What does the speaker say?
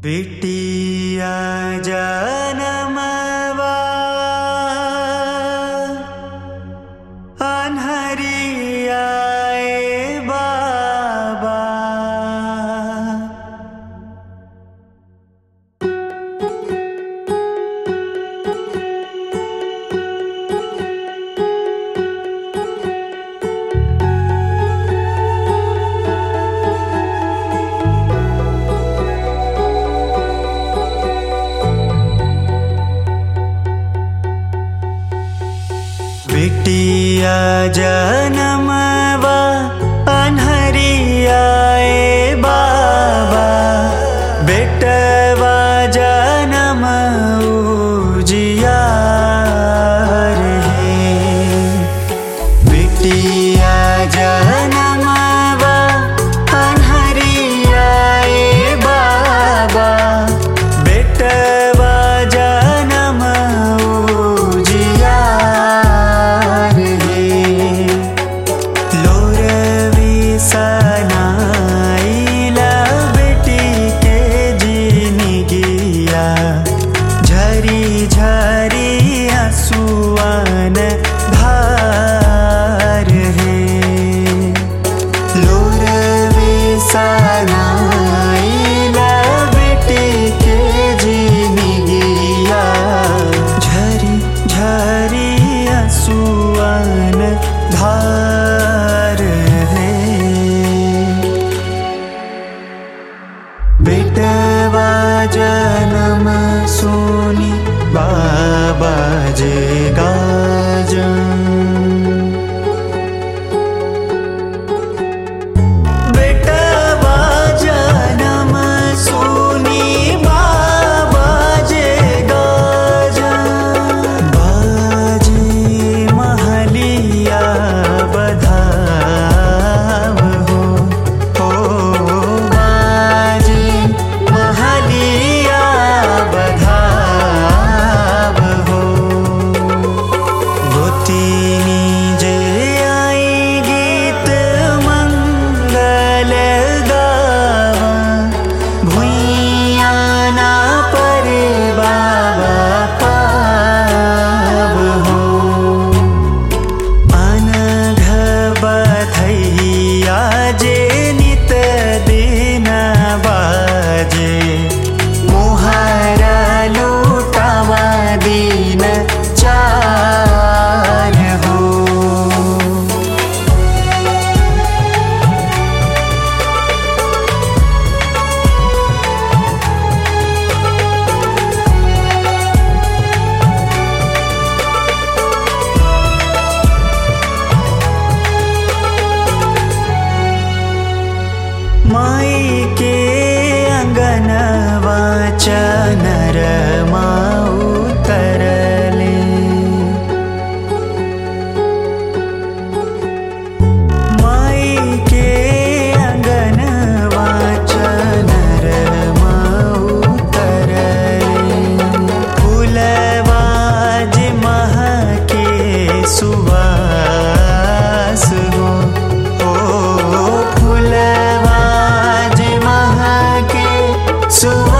बिटिया जनमवा अन्हरियाए बाबा बिटिया जनमवा अन्हरियाए बाबा बेटवा जनम उजियार हे बिटिया जनमवा अन्हरियाए बाबा बेटवा जनम उजियार हे लोरवी सनाइला बेटी के जिनगिया झरी झरी हसुआन धार है लोरवी सनाइला बेटी के जिनगिया झरी झरी हसुआन धार है बेटवा जनम सोनी बाबा जे गाजन बेटवा जनम सोनी बाबा जे गाजन बाजे महलिया बधाव हो हो बाजे महलिया बधाव हो गोतिनी जे आई गीत मंगल गावा भुइया ना परे बाबा पाव हो अनघ बधैया जे नित दिन बाजे मुहारा लूटावा दिन चार हो माई के अंगनवा चनर माऊ तरले माई के अंगनवा चनर माऊ तरले फूलवा जे महके सुवास हो ओ फूलवा जे महके सुवास